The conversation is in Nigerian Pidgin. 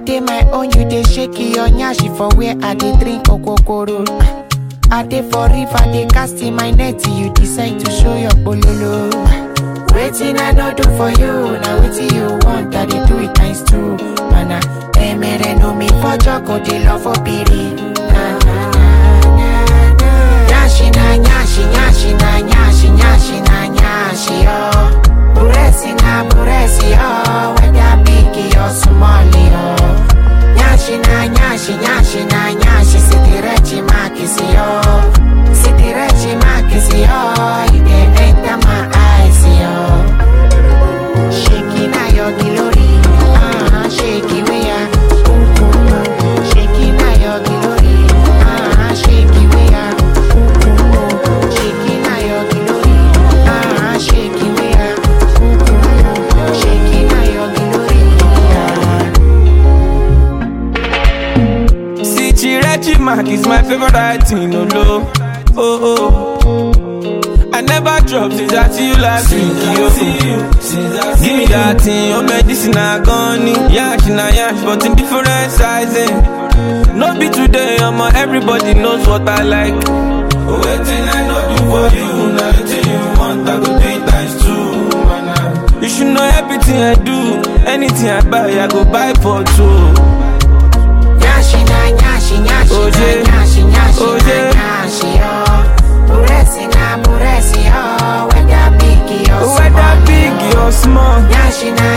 dey my own, you dey shake your nyashi for where I dey drink okokoro. I dey for river, dey cast in my net, you decide to show your bololo. Waiting I no do for you, now wetin you want, I dey do it times two. Mana, emere no me for joko, dey love for piri. Na na na na na. Nyashi na nyashi, nyashi na nyashi, nyashi na nyashi oh. Buresi na buresi oh, whether big or small oh. Nyashi na nyashi, nyashi na nyashi, sitirechi makisi oh. Sitirechi makisi oh, you dey enter my eyes oh. Shaking na your glory, ah, shake it we are. Shaking na your glory, ah, shake it we are. Shaking na your glory, ah, shake it we are. Shaking na your glory, ah. See, Chirechi Mark is my favorite writing, no low. Oh, oh. I never drop since I see you last week, yo. Give me that thing, your medicine I gone Yash na yash, but in different sizing. No be today, I'm everybody knows what I like. Waiting I know do for you, now the you want, I go do it times two. man. You should know everything I do, anything I buy, I go buy for two. Nyashi na nyashi, nyashi Oje. na nyashi, nyashi Oje. na nyashi, oh. Buresi na buresi, oh. Whether big or small, Whether big oh. or small. Nyashi na